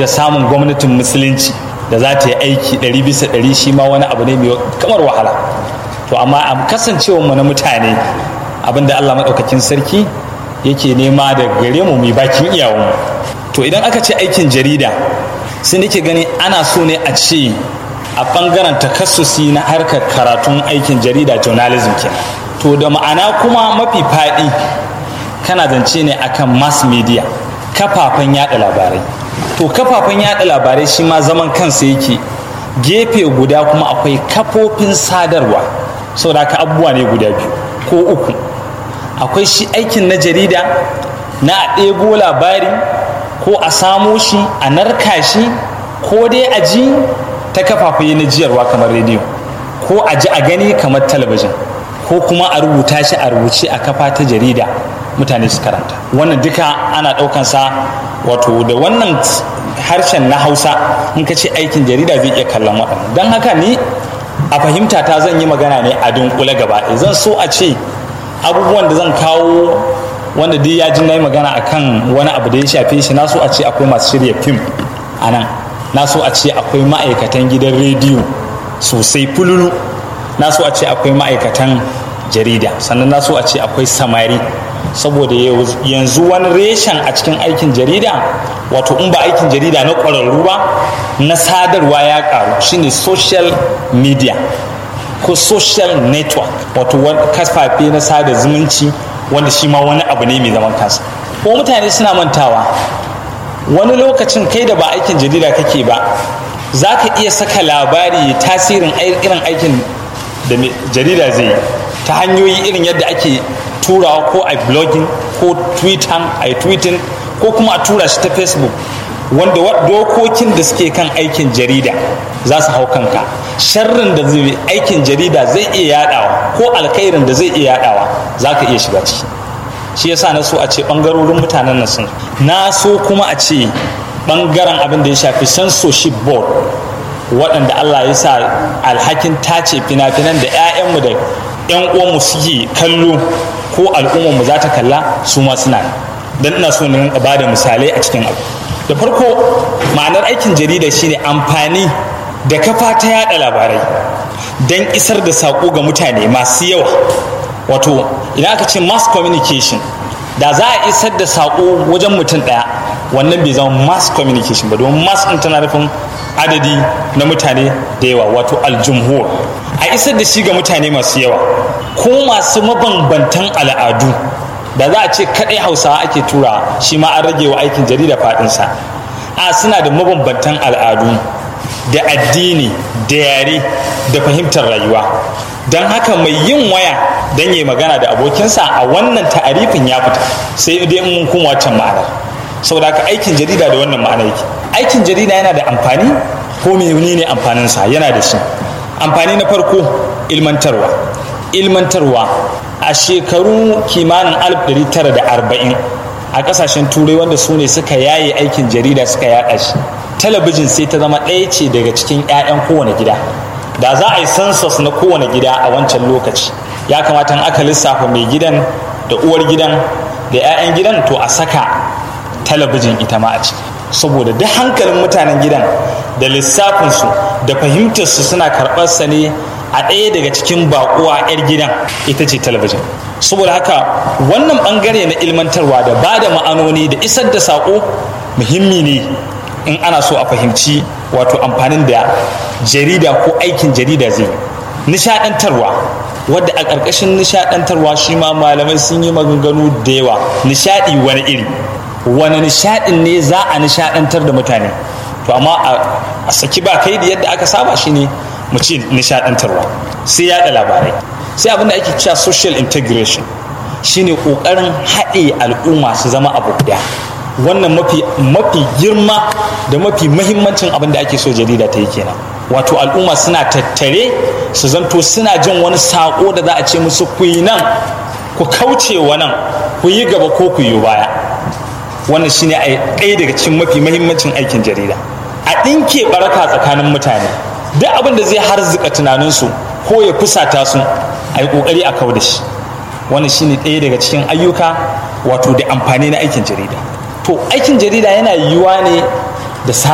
da samun gwamnatin musulunci da za ta yi aiki ɗari bisa ɗari shi ma wani abu ne mai kamar wahala to amma a kasancewarmu na mutane abinda allah maɗaukakin sarki yake nema da gare mu mai bakin iyawanmu to idan aka ce aikin jarida sai nake gani ana so ne a ce a ɓangaren takassusi na harkar karatun aikin jarida journalism kenan to da ma'ana kuma mafi faɗi kana zance ne akan mass media kafafen yada labarai to kafafen yada labarai shi ma zaman kansa yake gefe guda kuma akwai kafofin sadarwa saboda haka abubuwa ne guda biyu ko uku akwai shi aikin na jarida na a ɗebo labari ko a samo shi a narka shi ko dai a ji ta kafafen na jiyarwa kamar rediyo ko a ji a gani kamar talabijin ko kuma a rubuta shi a rubuce a kafa ta jarida mutane su karanta wannan duka ana ɗaukansa wato da wannan harshen na hausa in ka ce aikin jarida zai iya kallon waɗannan don haka ni a fahimta ta zan yi magana ne a dunkule gaba zan so a ce abubuwan da zan kawo wanda dai ya ji na yi magana akan wani abu da ya shafe shi na so a ce akwai masu shirya fim a nan na so a ce akwai ma'aikatan gidan rediyo sosai fululu na so a ce akwai ma'aikatan jarida sannan na so a ce akwai samari saboda yanzu wani reshen a cikin aikin jarida wato in ba aikin jarida na ƙwararru ba na sadarwa ya ƙaru shine social media ko social network wato kafafe na sada zumunci wanda shi ma wani abu ne mai zaman kansa ko mutane suna mantawa wani lokacin kai da ba aikin jarida kake ba za ka iya saka labari tasirin irin aikin da jarida zai yi ta hanyoyi irin yadda ake turawa ko a blogging ko twitter a tweeting ko kuma a tura shi ta facebook wanda dokokin da suke kan aikin jarida za su hau kanka sharrin da zai aikin jarida zai iya yadawa ko alkhairin da zai iya yadawa za ka iya shiga ciki shi yasa na so a ce bangarorin mutanen nan sun na so kuma a ce bangaren abin da ya shafi censorship board waɗanda Allah ya sa alhakin tace fina-finan da 'ya'yanmu da 'yan uwanmu suke kallo ko al'ummarmu za ta kalla su ma suna don ina so na ba da misalai a cikin abu da farko ma'anar aikin jarida shine amfani da kafa ta yada labarai don isar da saƙo ga mutane masu yawa wato idan aka ce mass communication da za a isar da saƙo wajen mutum ɗaya wannan bai zama mass communication ba domin mass ɗin tana nufin adadi na mutane da yawa wato aljumhur a isar da shi ga mutane masu yawa ko masu mabambantan al'adu da za a ce kaɗai hausawa ake tura shi ma an rage wa aikin jarida faɗinsa a suna da mabambantan al'adu da addini da yare da fahimtar rayuwa don haka mai yin waya don yi magana da abokinsa a wannan ta'arifin ya fita sai dai mun kuma wancan ma'anar saboda haka aikin jarida da wannan ma'ana yake aikin jarida yana da amfani ko mene ne amfaninsa yana da shi amfani na farko ilmantarwa ilmantarwa a shekaru kimanin 1940 a kasashen turai wanda su ne suka yaye aikin jarida suka yada shi talabijin sai ta zama ɗaya ce daga cikin 'ya'yan kowane gida da za a yi census na kowane gida a wancan lokaci ya kamata aka lissafa mai gidan da uwar gidan da 'ya'yan gidan to a saka talabijin ita ma a ciki saboda duk hankalin mutanen gidan da lissafinsu da fahimtarsu suna karɓar sa ne a ɗaya daga cikin baƙuwa 'yar gidan ita ce talabijin saboda haka wannan ɓangare na ilmantarwa da ba da ma'anoni da isar da saƙo muhimmi ne in ana so a fahimci wato amfanin da jarida ko aikin jarida zai nishaɗantarwa wadda a ƙarƙashin nishaɗantarwa shi ma malamai sun yi maganganu da yawa nishaɗi wani iri wani nishaɗin ne za a nishaɗantar da mutane to amma a saki ba kai da yadda aka saba shi ne mu ce nishaɗantarwa sai yaɗa labarai sai abin da ake cewa social integration shine ƙoƙarin haɗe al'umma su zama abu guda wannan mafi mafi girma da mafi mahimmancin abin da ake so jarida ta yi kenan wato al'umma suna tattare su zanto suna jin wani saƙo da za a ce musu ku yi nan ku kauce wa nan ku yi gaba ko ku yi baya wannan shine a ɗaya daga cikin mafi mahimmancin aikin jarida a ɗinke baraka tsakanin mutane duk abin da zai harzika tunaninsu ko ya fusata su a yi ƙoƙari a kau da shi wannan shine ɗaya daga cikin ayyuka wato da amfani na aikin jarida to aikin jarida yana yiwuwa ne da